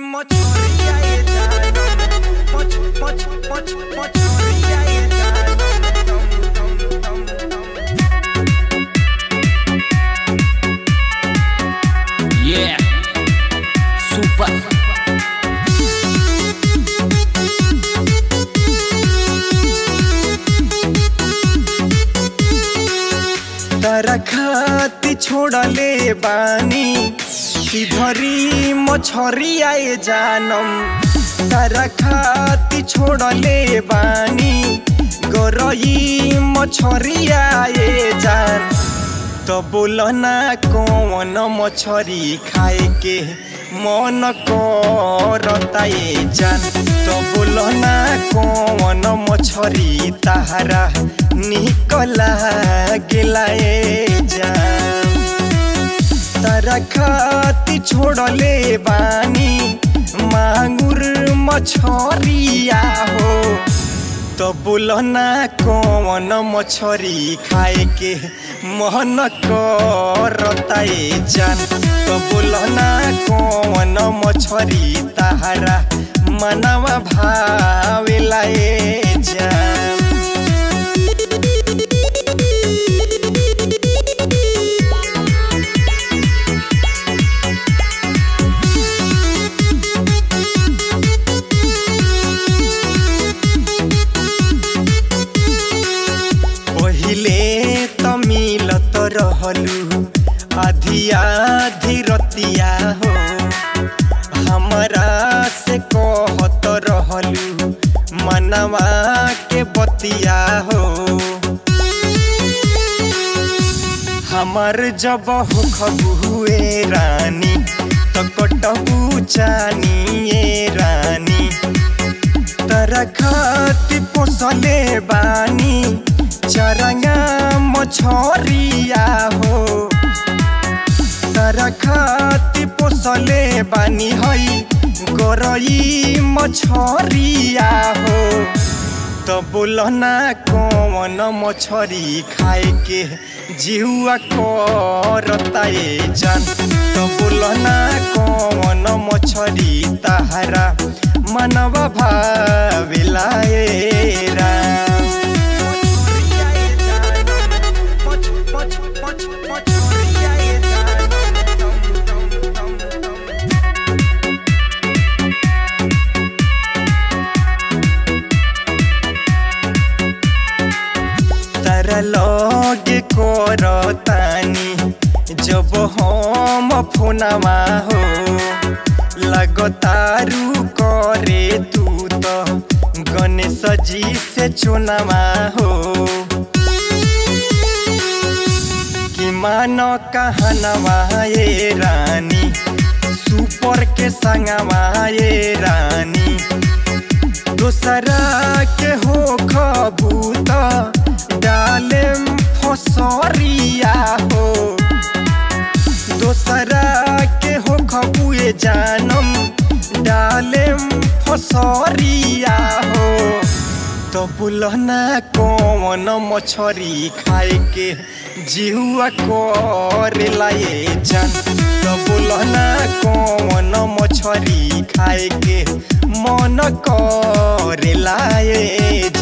mochoria e janom moch moch moch mochoria e janom tom tom tom tom Yeah. Super. तारा खाती छोड़ले बानी किधरी मछरिया ए जानम तारा खाती छोड़ले बानी गरई मछरिया ए जान तो बोल ना कौन मछरी खाए के मन करता ए जान तो बोल ना कौन मछरी तारा निकला गेला ए जान तारा खाती छोड़ले बानी मांगुर मछरिया हो तो बोल ना कौन मछरी खाए के मन करता ए जान तो बोल ना कौन मछरी तारा मनवा भावेला ए जान पहिले त मिलत रहलु आधी आधी रतिया हो हमरा से कहत रहलु मनवा के बतिया हो हमर जब हो खबुए रानी तो कटबू चानिए रानी तरा खाती पोसले बानी चरंगा मछरिया हो तरा खाती पोसले बानी हई गरई मछरिया हो तो बोल ना कौन मछरी खाए के जिहुआ करता ए जान तो बोल ना कौन मछरी तारा मनवा भावेला ए राम तारा लगे करतानी जब हम फोनवा हो लगतारू करे तू तो गणेश जी से चुनावा हो कि मानो कहनवा ये रानी सुपर के संगवा ये रानी दूसरा के हो खबूत डाले फसरिया हो दूसरा के हो खबुए जानम डाले फसरिया हो तो बुलना कौन मछरी खाए के जिहुआ करेला ए जान तो बुलना कौन मछरी खाए के मन करेला ए